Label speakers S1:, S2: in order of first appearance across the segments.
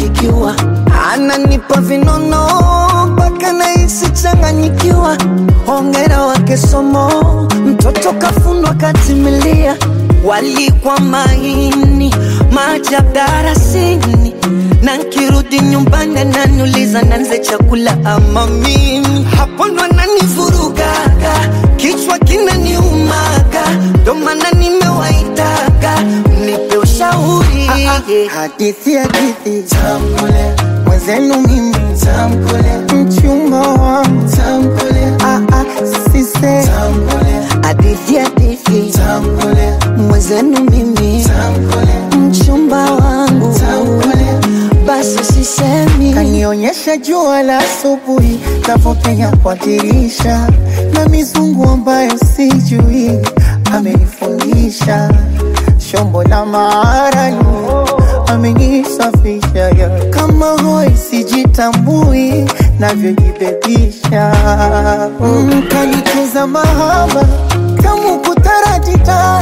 S1: barikiwa, ananipa vinono mpaka nahisi changanyikiwa. Hongera wake somo, mtoto kafundwa katimilia, walikwa maini maajabu darasini, na nkirudi nyumbani ananiuliza nanze chakula ama mimi, hapo ndo ananivurugaga, kichwa kinaniumaga, ndo maana nimewaitaga mnipe ushauri
S2: Hadithi hadithi tamkule mwenzenu mimi tamkule mchumba wangu tamkule ah ah sise tamkule
S1: hadithi hadithi
S2: tamkule
S1: mwenzenu mimi
S2: tamkule
S1: mchumba wangu
S2: tamkule
S1: basi sisemi
S2: kanionyesha jua la asubuhi navyopenya kwa dirisha na mizungu ambayo sijui amenifundisha shombo la maarani amenisafisha ya kama hoi sijitambui navyojibebisha mm, kanicheza mahaba kamu kutaratita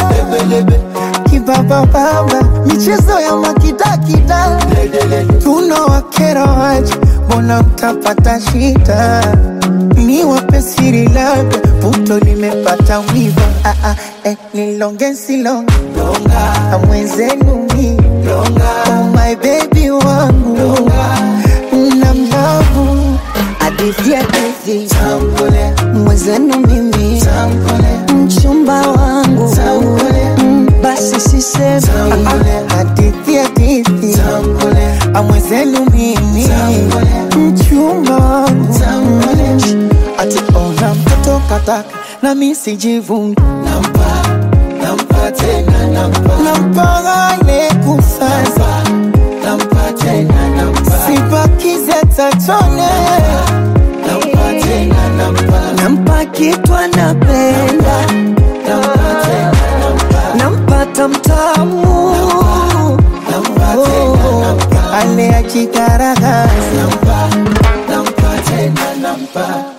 S2: kibabababa michezo ya makidakida tunawakera waje mbona mtapata shida ni wape siri labda puto limepata wiva ah, ah, eh, nilonge silonge na mwenzenu mi oh my baby wangu na mlavu
S1: hadithi hadithi
S2: tambule
S1: mwenzenu mimi
S2: tambule
S1: mchumba wangu
S2: tambule
S1: Mm, basi sisemi
S2: tambule hadithi hadithi tambule amwezenu mimi mchumba wangu ati ona mtoto kataka na mi sijivungi nampa nampa tena nampa nampa ile kusasa nampa tena nampa sibakize tatone nampa tena nampa
S1: nampa kitu anapenda
S2: nampa tena nampa
S1: nampata mtamu
S2: nampa tena nampa ale ajigaragaza nampa nampa tena nampa